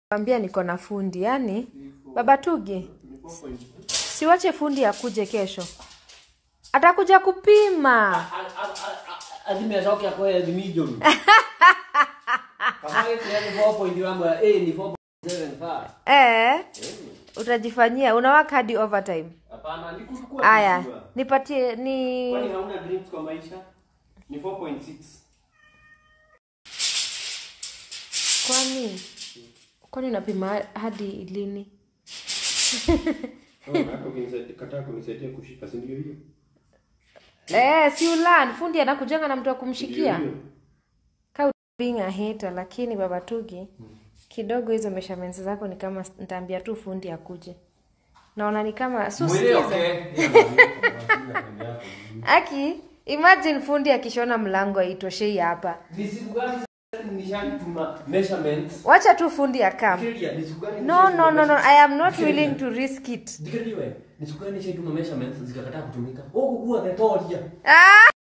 Kwambia niko na fundi yani baba Tugi, siwache fundi akuje kesho, atakuja kupima. azimetoka kwa milioni kama hiyo 4.1 wangu eh ni 4.75 Eh, utajifanyia unawaka hadi overtime. hapana nikuchukua Aya, kujua. nipatie ni kwani hauna dreams kwa maisha ni 4.6 kwani kwani unapima hadi lini? kataa kunisaidia kushika si ndio hiyo Eh, si ulan fundi anakujanga na mtu wa Ndio kumshikia. hiyo. Ka being a hater, lakini baba Tugi kidogo hizo measurements zako ni kama nitaambia tu fundi akuje. Naona ni kama so mwili sikiza. okay Aki, imagine fundi akishona mlango aitoshei hapa. ni siku gani nishatuma measurements Wacha tu fundi akam. Fikiria, ni siku gani No, no, no, no. nishatuma I am not Fikiria. willing to risk it. Fikiria wewe, ni siku gani nishatuma measurements zikakataa kutumika. Oh, kukua the toria. Ah!